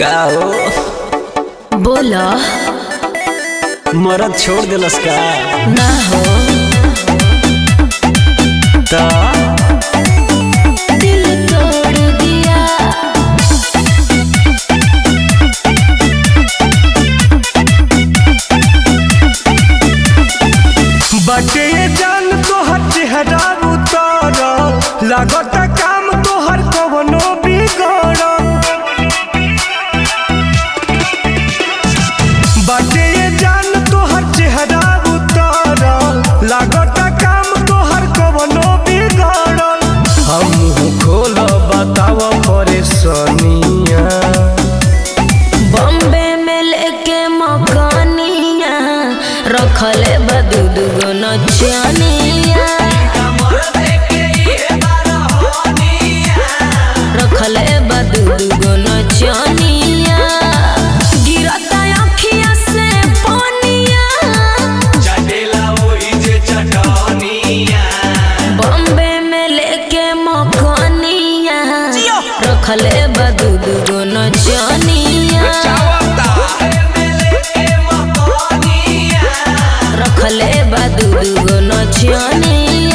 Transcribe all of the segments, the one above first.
का हो बोला मरद छोड़ दिलस का ना हो त दिल तोड़ दिया बटे ये जान तोहर चेहरा उतर लागत काम तोहर कवनो बिगड़ बटे ये जान तोहर चेहरा उतर लागत काम तोहर कवनो बिगड़ हम खोल बताव परेशानिया बॉम्बे में लेके मकानिया रखले बदू दुगो नचनिया रखले बदू दुगो नचनिया गिरता अखिया से पानिया बॉम्बे में लेके मकानिया रखले बदू दुगो नचनिया रखले बदू दुगो नचनिया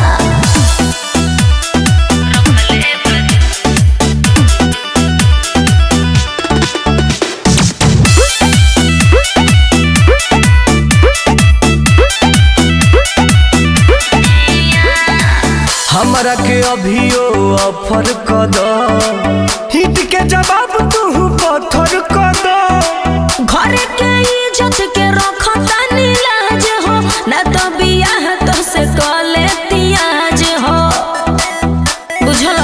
हमरा के अभियो ऑफर क द हिट के जवाब तू पत्थर क द घर के इज्जत के रखता नीलाज हो न तो बियाह तो से कले तियाज हो बुझल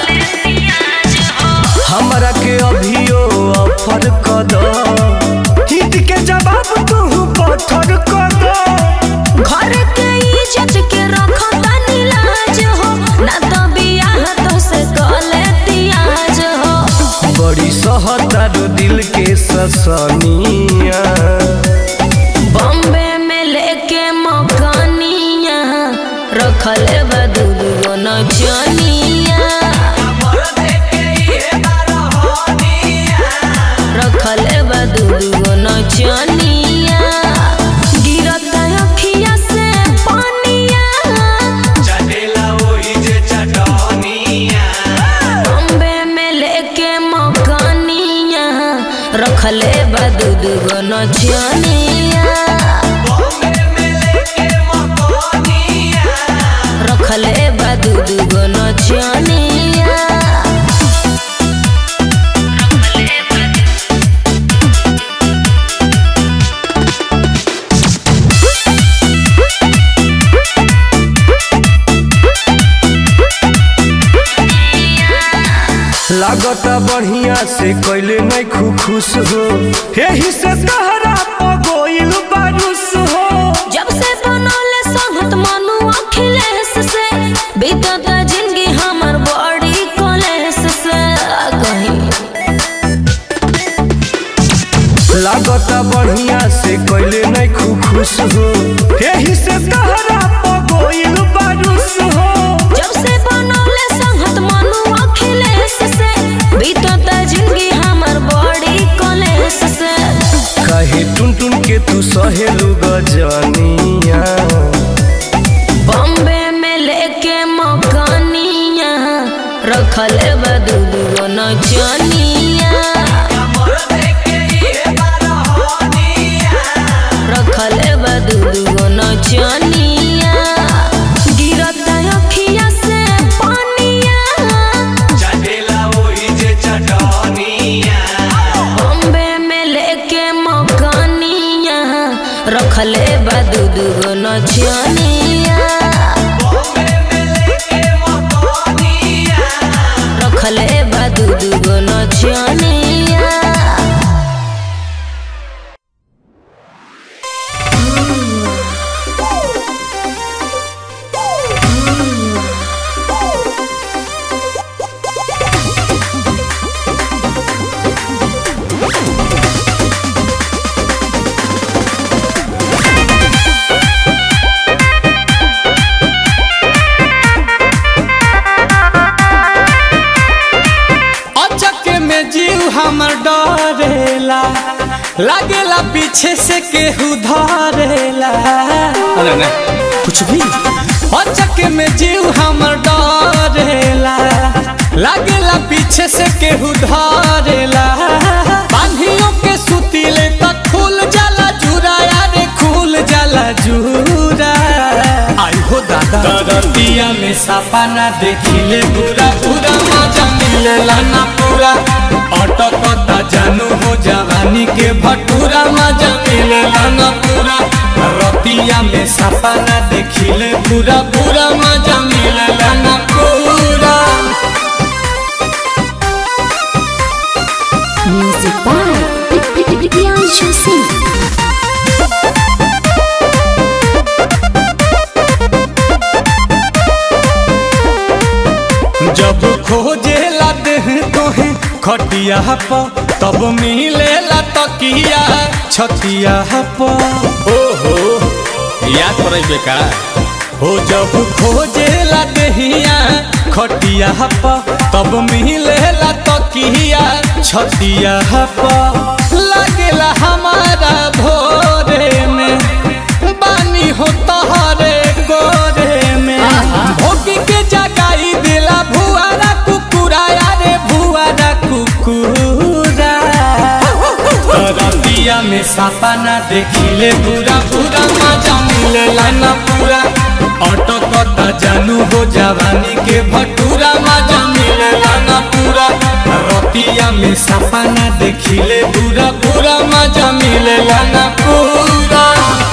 हमरा के अभियो ऑफर क द हिट के जवाब तू पत्थर क द घर के इज्जत के रखता नीलाज हो न तो बियाह तो से कले तियाज हो बड़ी सहतारो दिल के ससनिया बॉम्बे में लेके मकानिया रखले बदू दुगो नचनिया रखले बदू दुगो नचनिया गिरता अखिया से पानिया बॉम्बे में लेके मकानिया रखले बदू दुगो नचनिया रखले बदू दुगो नचनिया लागत बढ़िया से कैले नहीं खु खुश हो यही से तहरा पगोइल बारुस हो जब से बनौले संगत मनु अखिलेश से बीतत जिंदगी हमर बड़ी कलेश से कहीं लागत बढ़िया से कैले नहीं खु खुश हो यही से तहरा पगोइल बारुस हो जब से बनौले संगत मनु अखिलेश से बीतत जिंदगी हमर बड़ी कलेश से कहे टुन टुन के तू सहेलू गजनिया बॉम्बे में लेके मकानिया रखले बदू दुगो नचनिया रखले बदू दुगो नचनिया गिरता अखिया से पानिया बॉम्बे में लेके मकानिया रखले बदू दुगो नचनिया रखले बदू दुगो नचनिया हमर डर करेला लागेला पीछे से केहू धरेला अरे ना कुछ भी अचक में जीव हमर डरेला लागेला पीछे से केहू धरेला बांधियों के सुतीले तक खुल जाला जूरा यारे खुल जाला जूरा आई हो दादा दरतिया में सापा ना देखिले पूरा पूरा मजा मिलेला ना पूरा अटकता जानू हो जवानी के भटूरा मजा मिलेला ना पूरा रतिया में सापा ना देखिले पूरा पूरा मजा मिलेला ना पूरा Music by Priyanshu Singh. जब खोजे लाते हैं तोहे खटिया पर तब मिले ला तकिया छतिया पर ओहो याद पड़े बेका हो जब खोजे ला देहिया खटिया पर तब मिले ला तकिया छतिया पर लगेला हमारा भोरे में बानी हो तहरे गोरे में भोगी के जगाई दिला भुआरा कुकुरा यारे भुआरा कुकुरा रतिया में सापा ना देखिले पूरा पूरा मजा मिलेला ना पूरा ऑटो कता जानू हो जवानी के भटूरा मजा मिलेला ना पूरा रतिया में सापा ना देखिले पूरा पूरा मजा मिलेला ना पूरा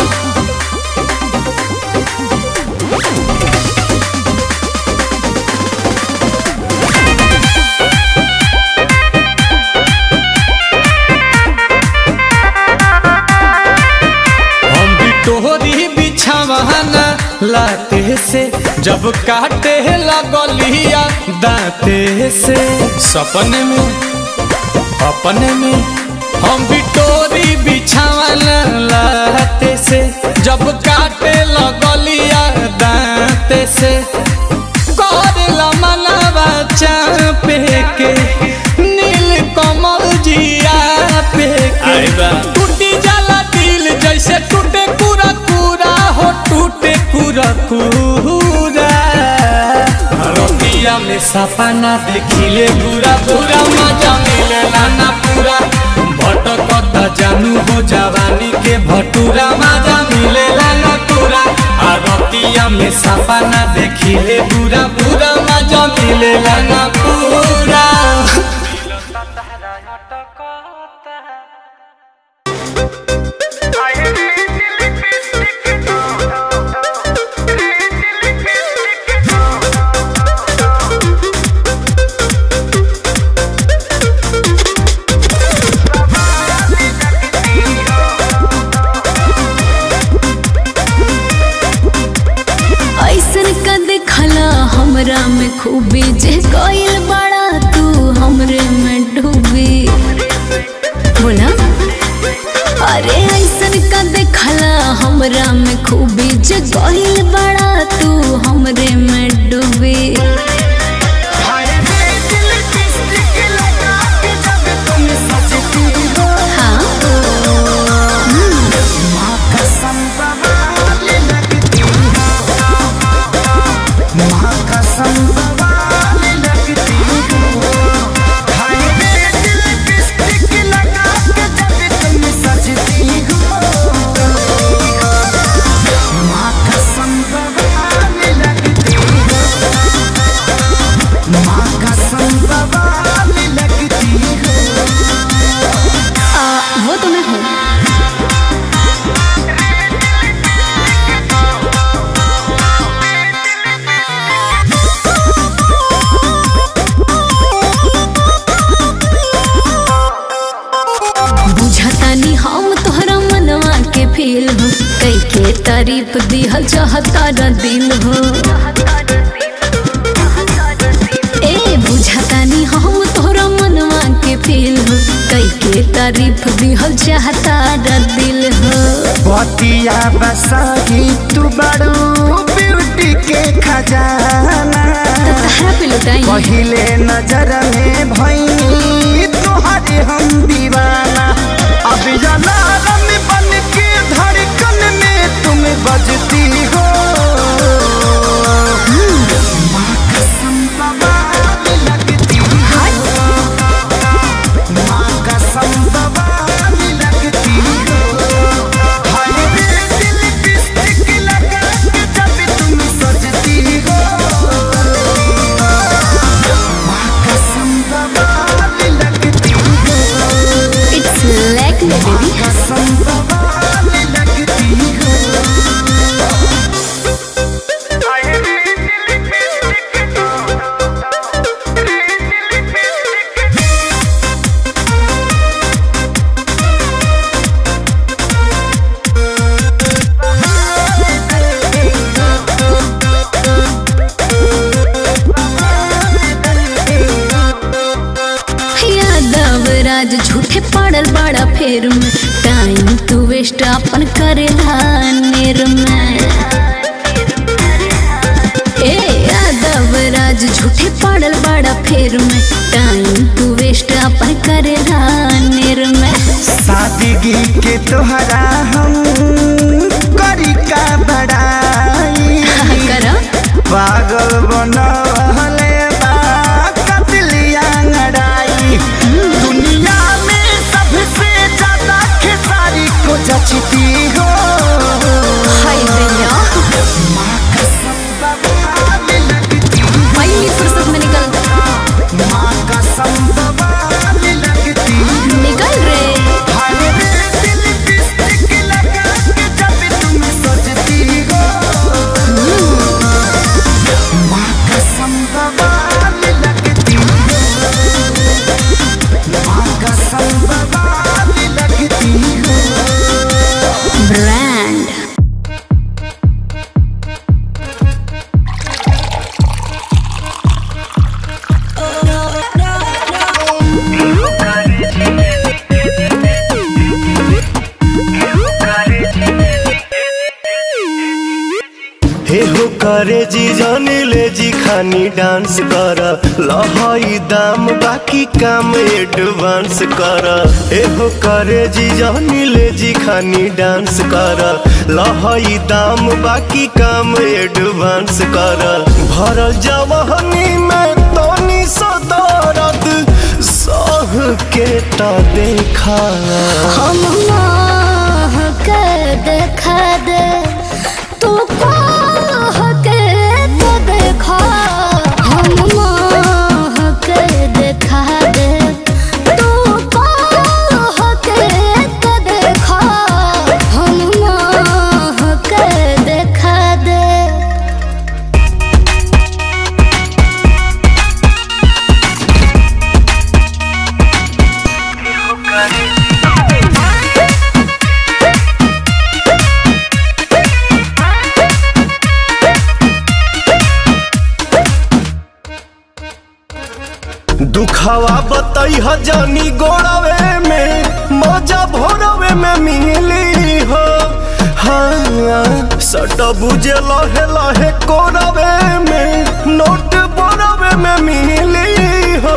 हम भी तोहरी बिछावाना लाते से जब काटे लगलिया दाते से सपने में अपने में हम भी तोरी बिछावाना लाते से जब काटे लगलिया दाते से करेला मनवा चापे के नील कमल जिया पे के टूटी जाला दिल जैसे टूटे पूरा पूरा हो टूटे पूरा पूरा रतिया में सपना देखिले पूरा पूरा मजा मिलेला ना पूरा भटकता जानू हो जवानी के भटूरा मजा मिलेला ना पूरा आ रतिया में सपना देखिले पूरा पूरा मजा मिलेला ना पूरा ऐसन का देखला हमरा में खूबी जे कोइल बड़ा तू हमरे में डूबी बोला अरे ऐसन का देखला हमरा में खूबी जे कोइल बड़ा तू हमरे में डूबी हाँ आ, वो तो मैं हूँ बुझतानी हम तोहरा मनवा के फील हो कई के तारीफ दिहल चाहता र दिल हो ए बुझतानी हम तोहरा मनवा के फील हो कई के तारीफ दिहल चाहता र दिल हो बतिया बसाही तू बड़ू ब्यूटी के खजाना तहरा पे लुटाई पहिले नजर में भई तोहरे हम दीवाना बेबी कसम बवाल लगती हो यादव राज झूठे पड़ल बड़ा फेर में टाइम तू वेस्ट अपन करेला नेर में ए यादव राज झूठे पड़ल बड़ा फेर में टाइम तू वेस्ट अपन करेला नेर में सादगी के तोहरा हम करी का बड़ाई करा पागल बनवले बा कतलिया लड़ाई दुनिया में सबसे ज्यादा खेसारी को जचती हो हाय भैया कसम बवाल लगती हो पहली फुर्सत में निकल माँ कसम बवाल लगती हो निकल रे हाय रे दिल लिपस्टिक लगा के जब तुम सजती हो माँ कसम बवाल लगती हो माँ कसम बवाल लगती हो ब्रांड हे हो करे जी जाने ले जी खानी डांस कर लहाई दाम बाकी काम एडवांस कर हे हो करे जी जाने ले जी खानी डांस कर लहाई दाम बाकी काम एडवांस कर भरल जवानी में तनी सदारत सह के ता देखा हम मोह के देखा दे तू कह के तो देखा हम मोह के देखा दे तू कह के तो देखा हम मोह के देखा दे दुखावा बतई जानी गोड़ावे में मजा भोरवे में मिली हो हाँ सट बुझे लहे लहे कोरवे में नोट बोरवे में मिली हो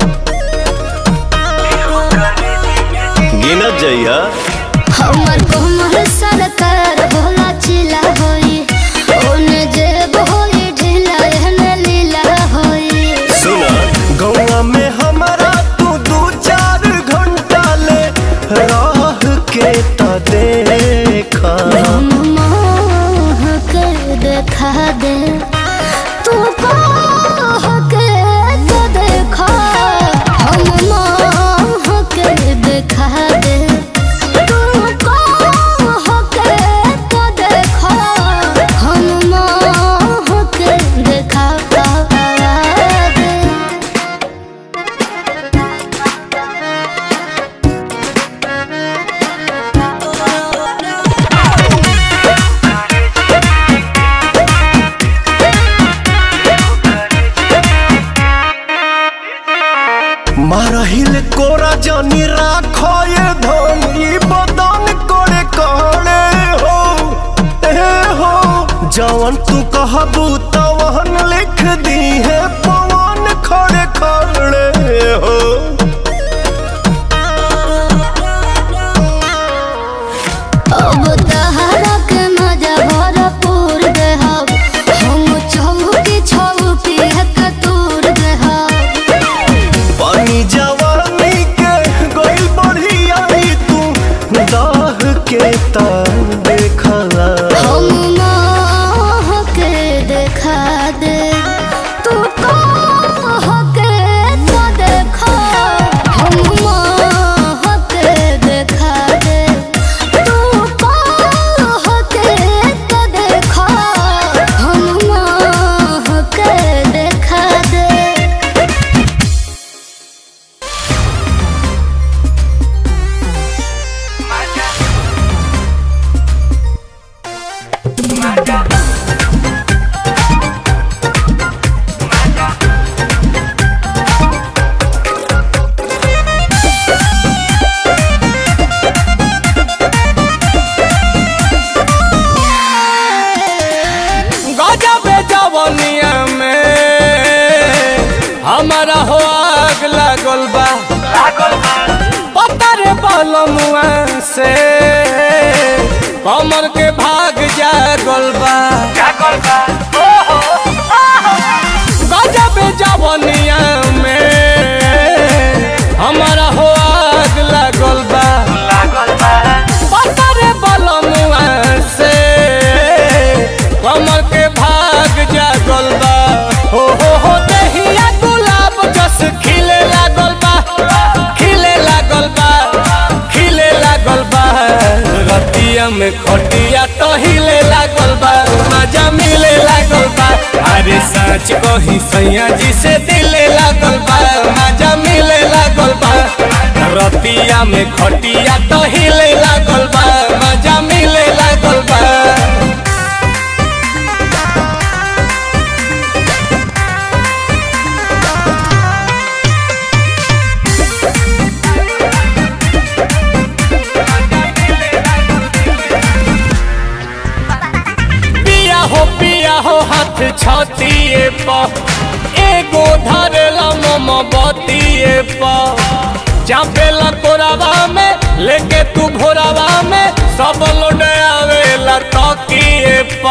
गिनत जइया हमर कोमल सरकार भोला चिला होई ओने जेब होई ढीला एहने लीला होई सुना गौवा में हमारा तू दू चार घंटा ले राह के ता देखा हम मोह के देखा दे तू कह के तो देखा हम मोह के देखा दे तू कह के तो देखा हम मोह के देखा दे मारहिल कोरा जानी राखो ये धन ई बदन कोड़े कहले हो ए हो जवन तू कहबू तवन लिख दी है पवन खड़े खड़े हो अब तहरा के मजा भरपूर देहब हम चौकी छौकी हक तूर देहब पानी जवानी के गोइल बढ़ी आई तू दाह के ता देखा हम मोह के देखा दे तू कह के तो देखा हम मोह के देखा लागल बा पता रे बलमुआ से कमर के भाग जागल बा गजब जवनिया में हमारा हो आग लागल बा पता रे बलमुआ से कमर के भाग जागल बा हो हो हो दहिया गुलाब जस खिले लागल बा खिले लागल बा खिले लागल बा रतिया में खटिया तो हिले लागल बा मजा मिले लागल बा अरे सच कही सैया जी से दिले लागल बा मजा मिले लागल बा रतिया में खटिया तो हिले लागल बा मजा मिले लागल बा पिया हो पिया हो हाथ छतिए प एगो धरेला मम बतिए प चापेला कोरावा में लेके तू भोरावा में सब लोड आवेला तकिए प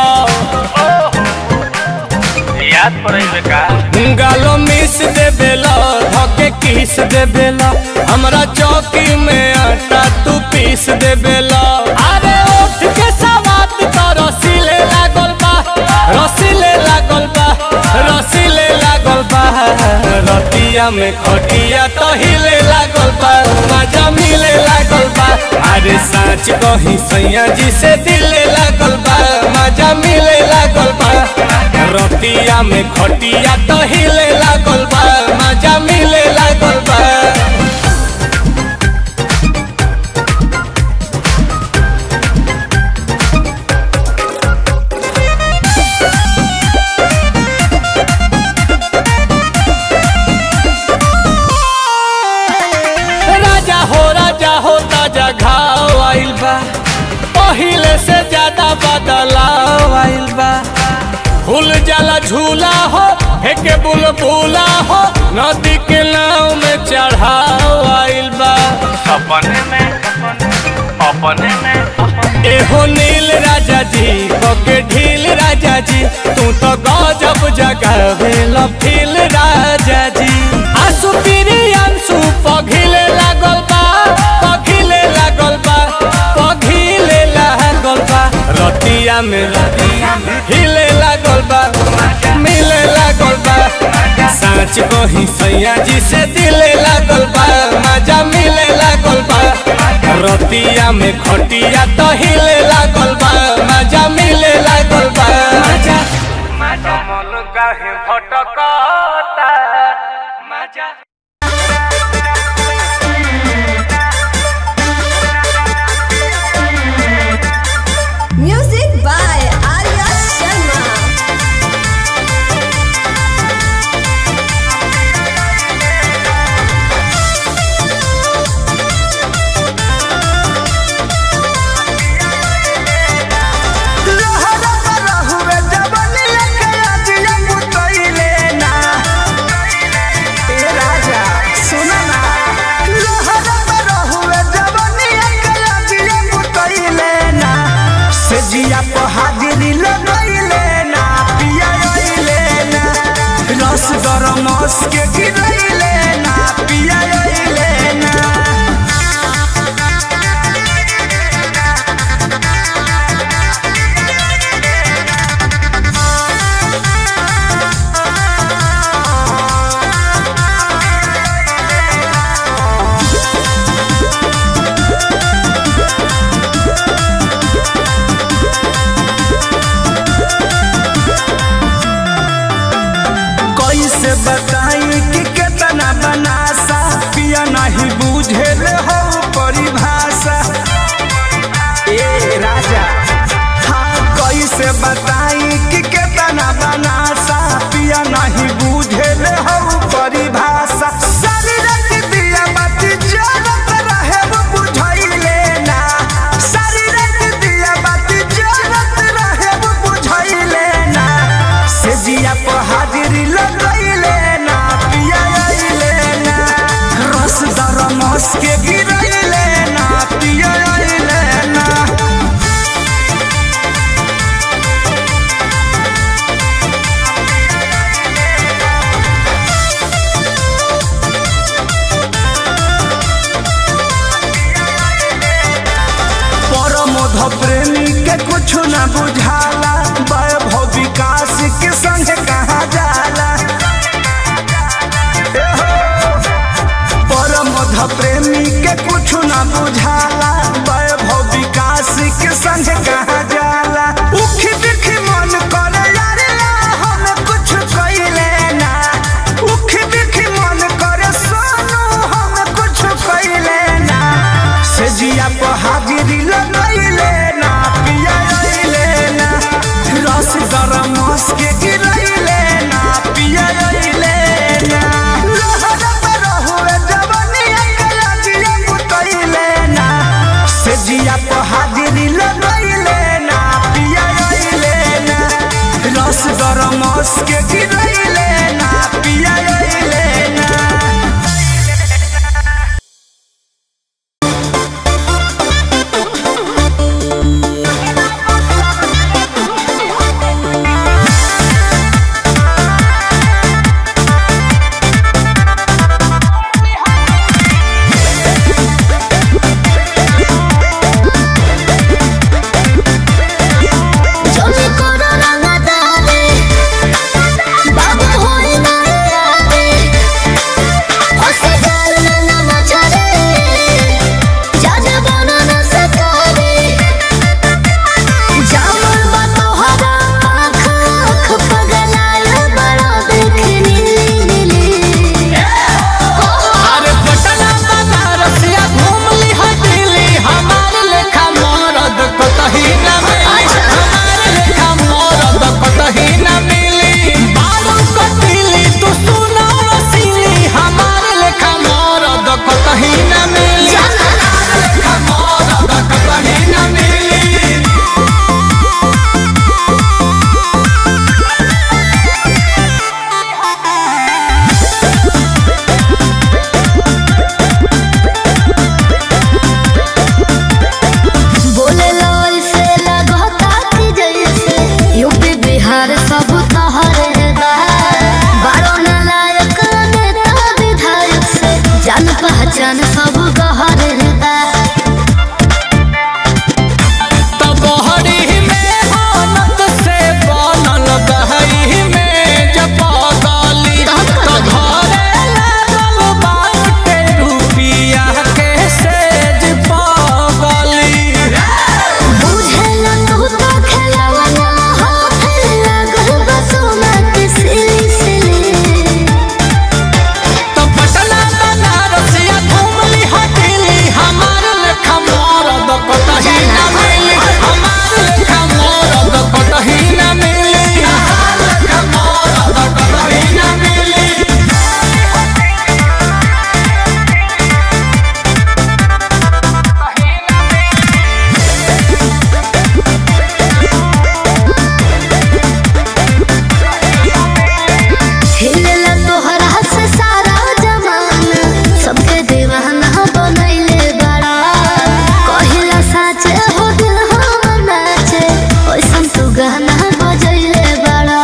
याद पड़े का गालो मिस दे बेला धके किस दे बेला हमरा चौकी में आटा तू पीस दे बेला अरे उठ के सवात तो रसीले लागल बा रसीले लागल बा रसीले लागल बा रतिया में खटिया तो हिले लागल बा मजा मिले लागल बा अरे साँच कही सैया जी से दिले लागल बा मजा मिले लागल बा रतिया में खटिया तो हिले लागल बा मजा मिले लागल बा राजा हो राजा हो ताजा घाव आइल बा पहिले से ज्यादा बदलाव आइल बा फूल जाला झूला हो हेके बुलबुला हो नदी के नाव में चढ़ाव आइल बा अपने में अपने में एहो नील राजा जी बके ढील राजा जी तू तो गजब जगावे लफील राजा जी आंसू पीरी आंसू पघिले लागल बा पघिले लागल बा पघिले लागल बा रतिया में हिले लागल बा मिले लागल बा साँच कही सैया जी से दिले लागल बा मजा मिले लागल बा रतिया में खटिया तो हिले लागल बा मजा मिले लागल बा मजा कमल काहे भटकता मजा Music by Arya Sharma. लहरा रहुए जवनिया के अजिया पुतइले ना ए राजा सुन ना लहरा रहुए जवनिया के अजिया पुतइले ना से जिया पे हाजिरी लगइले ना पिया अइले ना रस गरम मस के गिरइले ना पिया अइले ना कैसे बताई कि केतना बनासा पिया नहीं बुझे हो परिभाषा ए राजा हाँ कैसे बताई कि केतना बनासा पिया नहीं बुझे हो परिभाषा शरीर के दिया बाती जलत रहे वो बुझाइले ना शरीर के दिया बाती जलत रहे वो बुझाइले ना से जिया पर हाजिरी लगैले ना पिया अइले ना के कुछ न बुझाला वैभव विकास के संग कहा जाला परमध प्रेमी के कुछ न बुझाला वैभव विकास के संग कहा जाला उखी बिखी मन करे यार ला हम कुछ कइले ना उखी बिखी मन करे सोनू हम कुछ कइले ना से जिया पर हाजिरी लगइले ना पिया अइले ना रस गरम मस के गिरइले ना पिया अइले ना लहरा पर रहुए जवानी के लाजिए मुतइले ना से जिया पर हाजिरी लगइले ना पिया अइले ना रस गरम मस के गिरइले ना पिया अइले ना জমি করো রাঙা দারে বাবু হই না রে হসে গাল না মাঝারে জানে বনা না সকারে জামল বা তোহারা আখ আখ পগলায় বড় দেখনি নীলি अरे पटना बनारसिया घूम ली है दिल्ली हमार लेखा मरद कतही न मिली हमार लेखा मरद कतही न मिली बारू कटिली तू सुनो रसीली हमार लेखा मरद कतही न मिली हमार लेखा मरद कतही न मिली बोले लोल से लगता कि जैसे यूपी बिहार सब तहरे बारो नालायक नेता विधायक से जान पहचान सब गहरे तबहरी में होनत से बनल दहई में जब गली तो घरे लागल बाटे रुपिया के सेज पगली बुझे न तू तो खेलवना हाथ लगल बसुमा के सिली सिली तो पटना बनारसिया घूमली हटिली हमार लेखा मरद कतही न मिली हमार लेखा मरद कतही न मिली हमार लेखा मरद कतही न मिली हिलेला तोहरा से सारा जमाना सबके दीवाना बनैले बड़ा कहिला साचे हो दिल हम नाचे ओइसन तू गाना बजैले बड़ा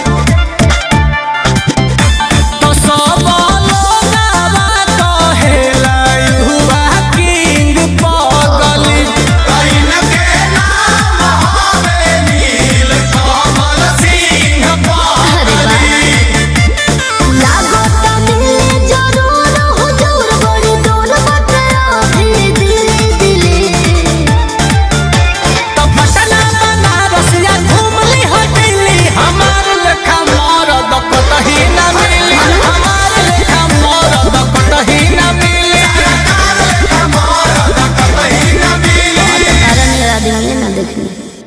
तो सब लोगवा कहेला युवा किंग पगली कइन के नाम हवे नील कमल सिंह पगली लागो त मिले जरूर हुजूर बड़ी दूर बटे अभी दिली दिली तो पटना बनारसिया घूमली हटिली हमार लेखा मरद कतही न मिली हमार लेखा मरद कतही न मिली हमार लेखा मरद कतही न मिली तारा मेरा ध्यान ना देखनी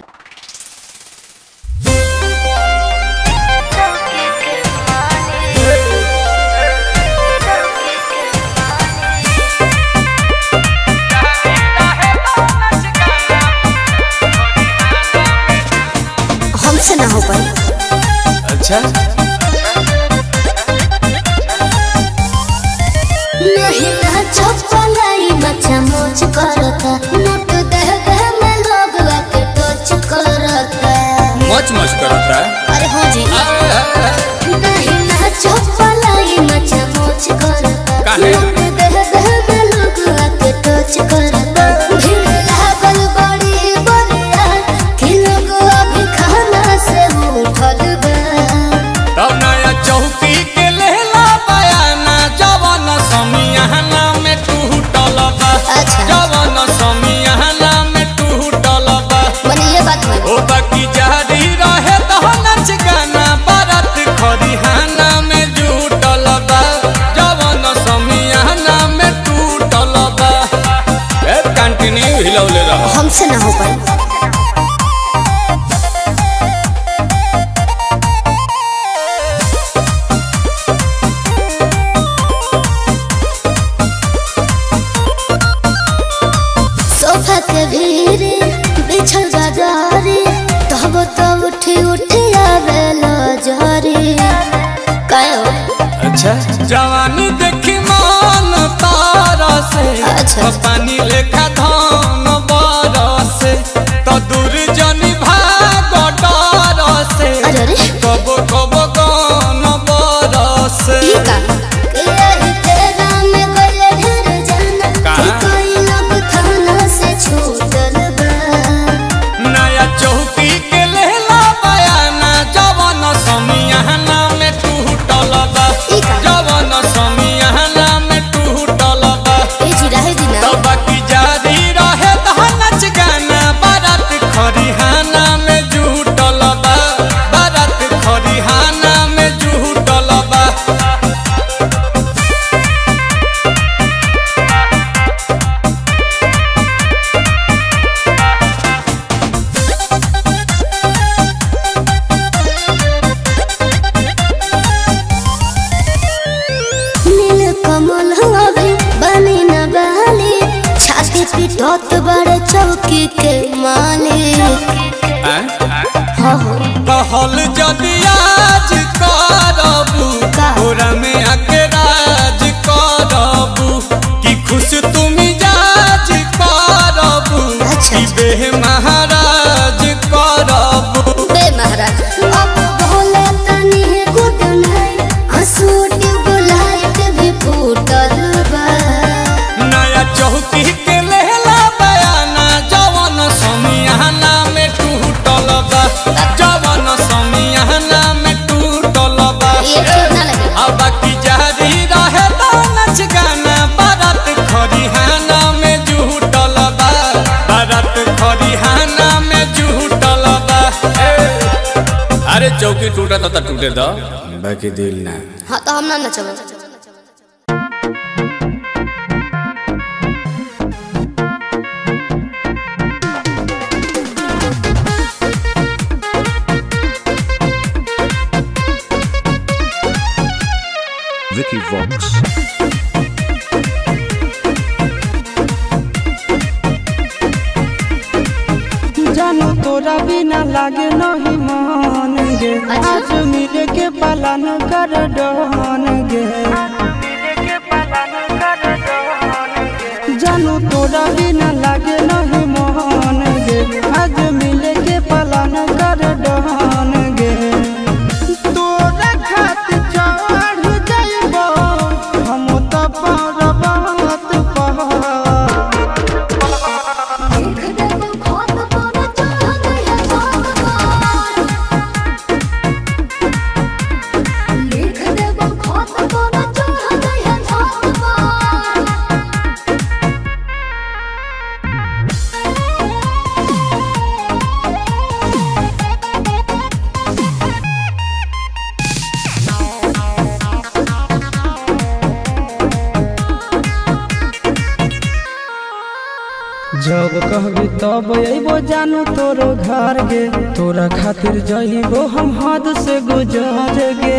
हमसे ना हो पाई अच्छा नहीं ना चपलाई बच्चा मोच करता नोट दे दे में लोग के टच करता मच मच करता अरे हाँ जी नहीं ना चपलाई बच्चा मोच करता काहे? नोट दे दे में लोग के टच करता भीड़ लागल बड़ी बड़िया से ना हो पाई सोफा के भीरे बिछल बाजारी तब तो उठी उठी आवेला जहरी कायो अच्छा जवानी देखी मन तारा से अच्छा। पानी लेखा धान बरसे तो दूर जनी भाग डर से अरे अरे कब कब गान बरसे ई का यही तेरा में गले ढेर जाना का? कि कोई लोग थाना से छूटल बा नया चौकी के लेला बयाना जवन समियाना में टूटल बा ई का? जवन समियाना में टूटल बा ए जी रहे जी ना तो बाकी जारी रहे नाच गाना बारात खरिहाना में जुटल बा बारात खरिहाना में जुटल बा नील कमल हवे बनी न बहली छाती पिटत बड़े चौकी के मालिक हो हो कहल जदि आज करबू का? ओरा में आके राज करबू कि खुश तुम जाज करबू अच्छा, कि अच्छा। बेह महाराज करबू बे महाराज अब भोले तनी गुड नाइट हंसूट बुलाइट भी फूटल बा नया चौकी के लेला बयाना जवन समियाना में टूटल बा जवन समियाना में टूटल बा ये ठीक ना लगे अब बाकी जारी रहे तो नच गाना बारात खरिहाना में जुटल बा बारात खरिहाना में जुटल बा ए, अरे चौकी टूटा तो टूटे दो बाकी दिल ना हाँ तो हम ना नचब Vicky Vox. जानू तोरा बिना लागे नहीं मान गे अच्छा। आज मिले के पालन कर डहन गे जानू तोरा बिना लागे नहीं मान गे आज मिले के पालन कर डहन गे तोरा खातिर चढ़ जाइबो हम तो पर्वत पहाड़ जब कहबी तब अबो जानू तोरो घर गे तोरा खातिर जइबो हम हद से गुजर गे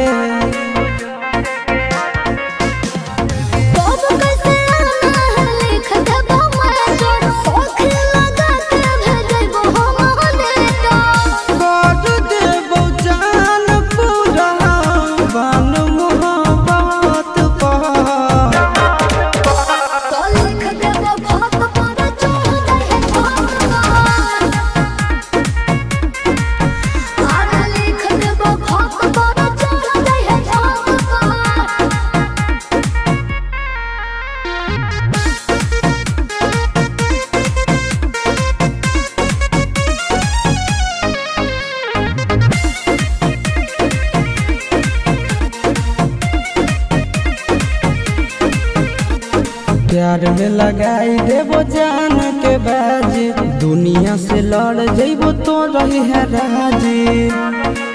कर देबो जान पूरा बन मोहब्बत पर प्यार में लगाई देबो जान के बाजी दुनिया से लड़ जइबो तो रही है राजी